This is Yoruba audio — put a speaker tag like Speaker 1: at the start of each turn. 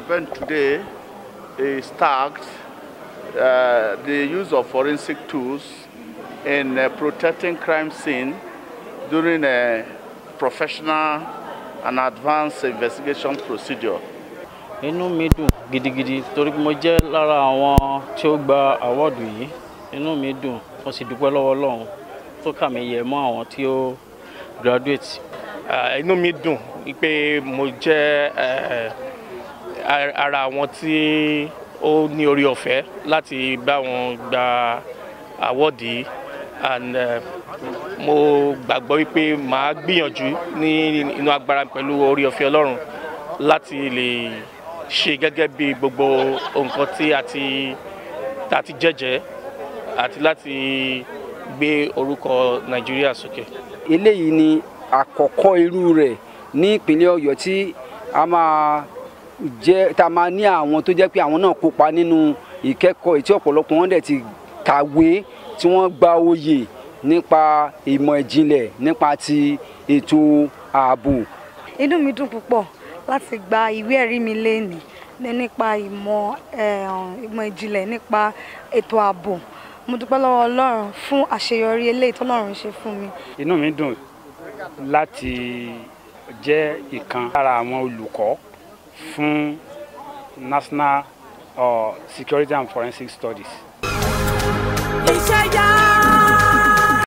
Speaker 1: event today is tagged uh, the use of forensic tools in uh, protecting crime scene during a professional and advanced investigation procedure.
Speaker 2: inú mi dùn gidigidi torí pé mo jẹ́ lára àwọn tí ó gba àwọ́ọ̀dù yìí inú mi dùn mo sì dúpẹ́ lọ́wọ́ ọlọ́run tó kà mí yẹ mọ́ àwọn tí ó graduate.
Speaker 3: Ah, inú mi dùn pé mo jẹ́ eh, ar- ara àwọn tí ó ní orí ọ̀fẹ́ láti bá wọn gba àwọ́ọ̀dì yìí and eh, mo gbàgbọ́ wípé màá gbìyànjú ní inú agbára pẹ̀lú orí ọ̀fẹ́ ọlọ́run láti lè ṣe gẹ́gẹ́ bí gbogbo nǹkan tí a ti tá a ti jẹ́jẹ́ àti láti gbé orúkọ nàìjíríà sókè.
Speaker 4: eléyìí ni àkọ́kọ́ irú rẹ̀ ní ìpínlẹ̀ ọ̀yọ́ tí a máa jẹ́ tá a máa ní àwọn tó jẹ́ pé àwọn náà kópa nínú ìkẹ́kọ̀ọ́ tí ọ̀pọ̀lọpọ̀ wọn dẹ̀ ti kàwé tí wọ́n gba oyè nípa ìmọ̀ ìjìnlẹ̀ nípa ti ètò ààbò.
Speaker 5: inú mi dùn púpọ̀ láti gba ìwé ẹ̀rí mi lénìí ní nípa ìmọ̀ eh, ìmọ̀ ìjìnlẹ̀ nípa ètò ààbò mo dúpẹ́ lọ́wọ́ ọlọ́run fún àṣeyọrí eléyìí tọ́lọ́run ṣe fún mi.
Speaker 6: inú mi dùn láti jẹ́ ìkan lára àwọn olùkọ́ fún national uh, security and forensic studies.
Speaker 7: iṣẹ́ yá